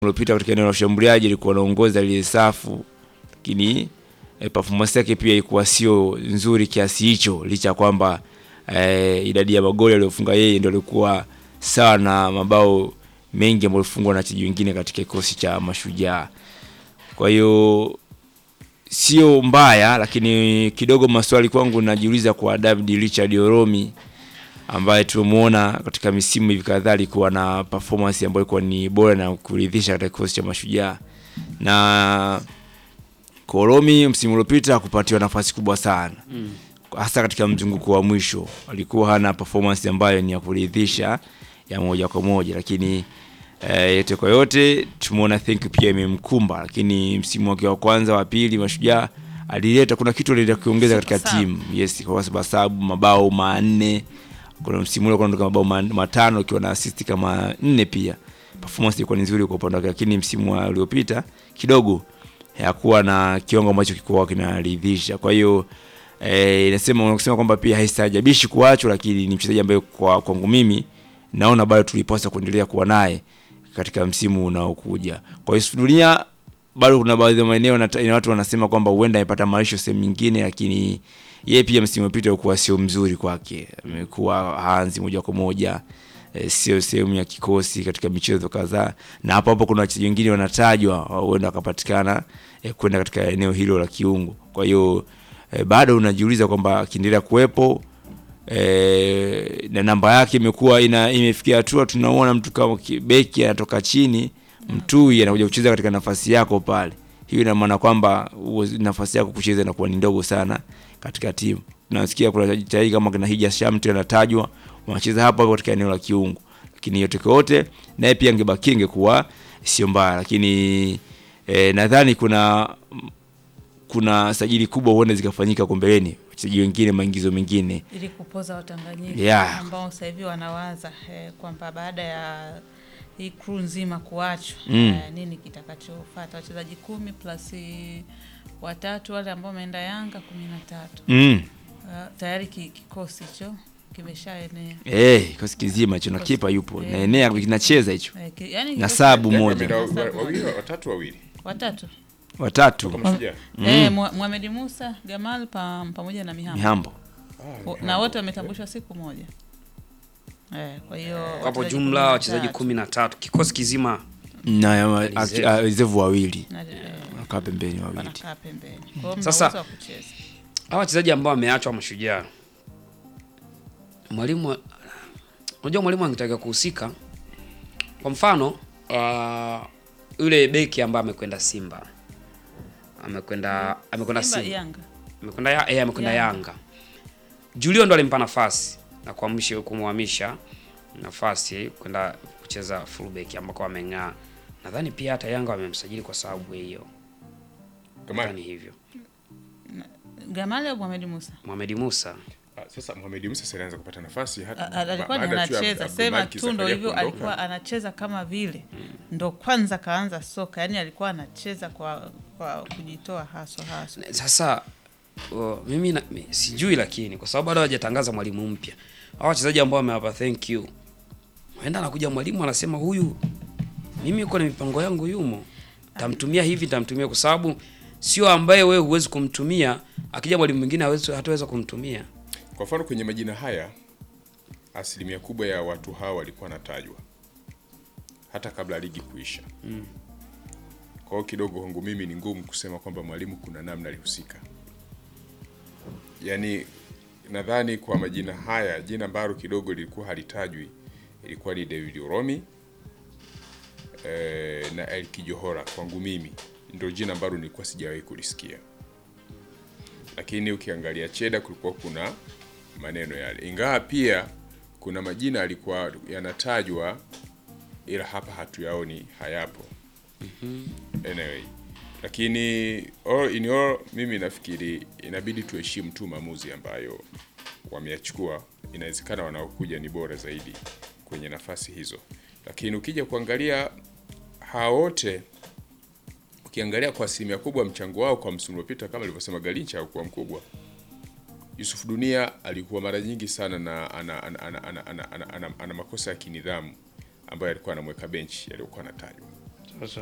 uliopita katika eneo la ushambuliaji alikuwa anaongoza ile safu, lakini e, performance yake pia ilikuwa sio nzuri kiasi hicho, licha ya kwamba e, idadi ya magoli aliyofunga yeye ndio alikuwa sawa na mabao mengi ambayo alifungwa na wachezaji wengine katika kikosi cha Mashujaa. Kwa hiyo sio mbaya, lakini kidogo maswali kwangu najiuliza kwa David Richard Oromi ambaye tumemwona katika misimu hivi kadhaa alikuwa na performance ambayo ilikuwa ni bora na kuridhisha katika kikosi cha Mashujaa. Na Koromi msimu uliopita hakupatiwa nafasi kubwa sana Mm. hasa katika mzunguko wa mwisho alikuwa hana performance ambayo ni ya kuridhisha ya moja kwa moja, lakini eh, yote kwa yote tumeona think pia imemkumba, lakini msimu wake wa kwanza wa pili Mashujaa alileta kuna kitu alileta kuongeza katika Super sub. timu yes, kwa sababu mabao manne kuna msimu ule kuondoka mabao man- matano ikiwa na assist kama nne pia performance ilikuwa ni nzuri kwa upande wake, lakini msimu wa uliopita kidogo hakuwa na kiwango ambacho kilikuwa kinaridhisha. Kwa hiyo eh, inasema unasema kwamba pia haistajabishi kuachwa, lakini ni mchezaji ambaye kwa kwangu mimi naona bado tulipaswa kuendelea kuwa naye katika msimu unaokuja. Kwa hiyo dunia bado kuna baadhi ya maeneo na na watu wanasema kwamba huenda amepata maisho sehemu nyingine, lakini yeye pia msimu uliopita ulikuwa sio mzuri kwake, amekuwa haanzi moja kwa moja eh, sio sehemu ya kikosi katika michezo kadhaa, na hapo hapo kuna wachezaji wengine wanatajwa huenda wakapatikana eh, kwenda katika eneo hilo la kiungo. Kwa hiyo eh, bado unajiuliza kwamba akiendelea kuwepo eh, na namba yake imekuwa ina imefikia hatua tunaona mtu kama ki- beki anatoka chini mtui anakuja kucheza katika nafasi yako pale. Hiyo ina maana kwamba uwe- nafasi yako kucheza inakuwa ni ndogo sana katika timu. Tunasikia kuna wachezaji kama kina Hija Shamte anatajwa wanacheza hapo hapo katika eneo la kiungo, lakini yote kwa yote naye pia angebaki ingekuwa sio mbaya, lakini eh, nadhani kuna kuna sajili kubwa huenda zikafanyika kwa mbeleni, wachezaji wengine, maingizo mengine ili kupoza Watanganyika Yeah. ambao sasa hivi wanawaza eh, kwamba baada ya hii crew nzima kuachwa Mm. eh, nini kitakachofuata. Wachezaji kumi plus eh, watatu wale ambao wameenda Yanga kumi na tatu mm. Eh, tayari ki, kikosi hicho kimeshaenea Eh, kikosi kizima hicho na kipa yupo Eh. naenea kinacheza hicho eh, ki, yani na kikosi- sabu Yanga moja wameenda wa- Sabu wa- wawili moja. watatu wawili watatu watatu toka Mashujaa. eh, Mwa- Mohamed Musa Gamal pa, pamoja na Mihambo mihambo Ah, O- ni na hapo. wote wametambulishwa siku moja eh, kwa hiyo Wapo wachezaji jumla kumi na wachezaji tatu. kumi na tatu kikosi kizima. na Reserve. a- a- reserve wawili Na, eh, wanakaa pembeni wawili wanakaa pembeni. Kwa hiyo mna Sasa- uwezo wa kucheza. Hawa wachezaji ambao wameachwa Mashujaa, mwalimu, unajua mwalimu angetaka kuhusika. Kwa mfano uh, yule beki ambaye amekwenda Simba amekwenda amekwenda Simba, Simba Yanga. amekwenda ya, eh, amekwenda Yanga. Yanga. Julio ndo alimpa nafasi na kuamsha kumhamisha nafasi kwenda kucheza fullback ambako ameng'aa. Nadhani pia hata Yanga wamemsajili kwa sababu hiyo. Kamani. Nadhani hivyo. Gamali au Mohamed Musa? Mohamed Musa Ah, Sasa Mohamed Musa sasa alianza kupata nafasi hata A- a- alikuwa ni baada tu ya anacheza Abdul sema Malik tu ndo Zakaria hivyo, kuondoka. alikuwa anacheza kama vile ndo kwanza kaanza soka, yani alikuwa anacheza kwa kwa kujitoa haso haso. Sasa uh, mimi na, mi, sijui lakini kwa sababu bado hawajatangaza mwalimu mpya. Hao wachezaji ambao wamewapa thank you. Waenda anakuja mwalimu anasema huyu mimi uko na mipango yangu yumo. Tamtumia hivi tamtumia kwa sababu sio ambaye wewe huwezi kumtumia, akija mwalimu mwingine hawezi hataweza kumtumia. Kwa mfano kwenye majina haya asilimia kubwa ya watu hawa walikuwa wanatajwa hata kabla ligi kuisha. Kwa hiyo kidogo kwangu mimi ni ngumu kusema kwamba mwalimu kuna namna alihusika. Yaani nadhani kwa majina haya jina ambalo kidogo lilikuwa halitajwi ilikuwa ni David Uromi eh, na Elki Johora. Kwangu mimi ndio jina ambalo nilikuwa sijawahi kulisikia lakini ukiangalia Cheda kulikuwa kuna maneno yale, ingawa pia kuna majina yalikuwa yanatajwa, ila hapa hatuyaoni, hayapo. Anyway, lakini all in all, mimi nafikiri inabidi tuheshimu tu maamuzi ambayo wameyachukua. Inawezekana wanaokuja ni bora zaidi kwenye nafasi hizo, lakini ukija kuangalia hawa wote ukiangalia kwa asilimia kubwa mchango wao kwa msimu uliopita kama alivyosema Galincha haukuwa mkubwa. Yusuf Dunia alikuwa mara nyingi sana na ana, ana, ana, ana, ana, ana, ana, ana makosa ya kinidhamu ambayo alikuwa anamweka benchi yaliyokuwa anatajwa. Sasa